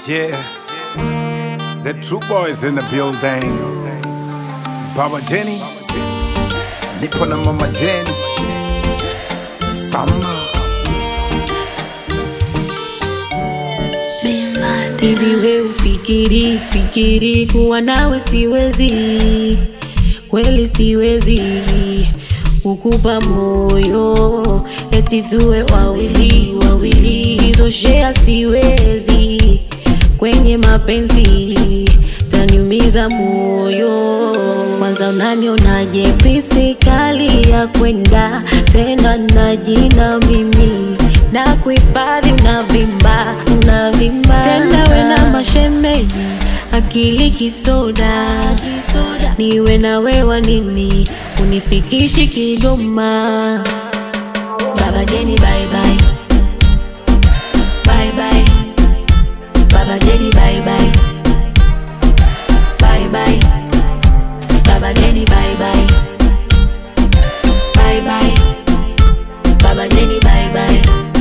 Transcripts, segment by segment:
Yeah, the true boys in the building. Baba Jenny, nipo na mama Jenny. Sama, Hivi we ufikiri fikiri kuwa nawe siwezi, kweli siwezi kukupa moyo eti tuwe wawili wawili, hizo shea siwezi kwenye mapenzi, taniumiza moyo. Kwanza unanionaje pisi kali ya kwenda tena na jina mimi na kuhifadhi unavimba unavimba tena we na mashemeji akili kisoda niwe na wewa nini unifikishi Kigoma Baba Jeni bye bye bye bye Baba Jeni bye bye bye bye Baba Jeni bye bye bye bye Baba Jeni bye bye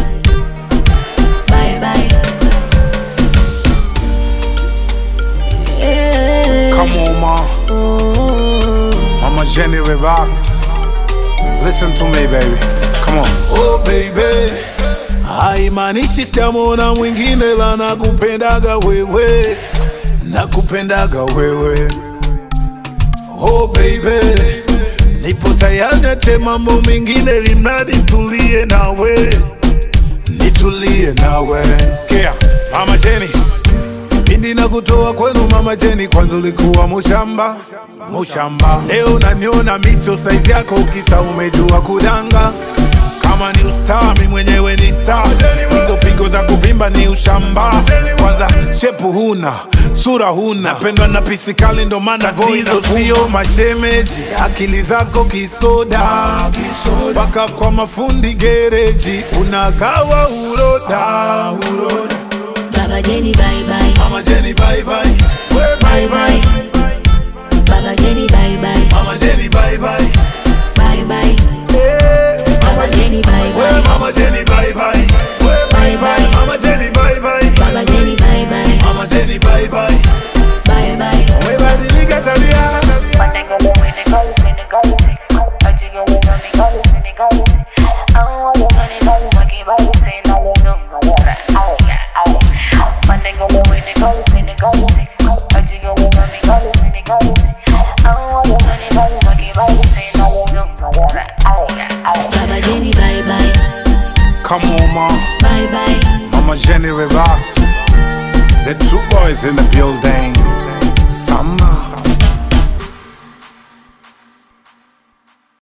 bye bye yeah. come on, ma. oh. Mama Jenny, relax. Listen to me, baby. Come on. Oh baby, haimaanishi sitamwona mwingine, la nakupendaga wewe, nakupendaga wewe. Oh baby, nipo tayari ate mambo mengine, limradi tulie nawe, nitulie nawe. Yeah, Mama Jenny. Pindi na kutoa kwenu mama Jeni, kwanza ulikuwa mushamba mushamba, leo naniona miso saizi yako, ukisa umejua kudanga. Kama ni ustaa, mi mwenyewe ni star, hizo pigo za kuvimba ni ushamba. Kwanza shepu huna, sura huna, napendwa na pisikali, ndo maana tatizo sio mashemeji, akili zako kisoda, mpaka kwa mafundi gereji unagawa uroda, uroda. Baba Jeni bye bye Mama Jenny, bye bye. We bye bye. Baba Jeni bye bye Mama Jenny, bye bye. bye bye Hey. Baba Jeni bye We bye Mama Jenny, bye bye. We bye bye. Mama Jenny, bye bye. Baba Jeni bye bye Mama Jenny, bye bye. bye bye We badilika tabia. Baba Jeni bye bye Come on, ma. bye bye Mama Jenny, relax. The true boys in the building. Sama.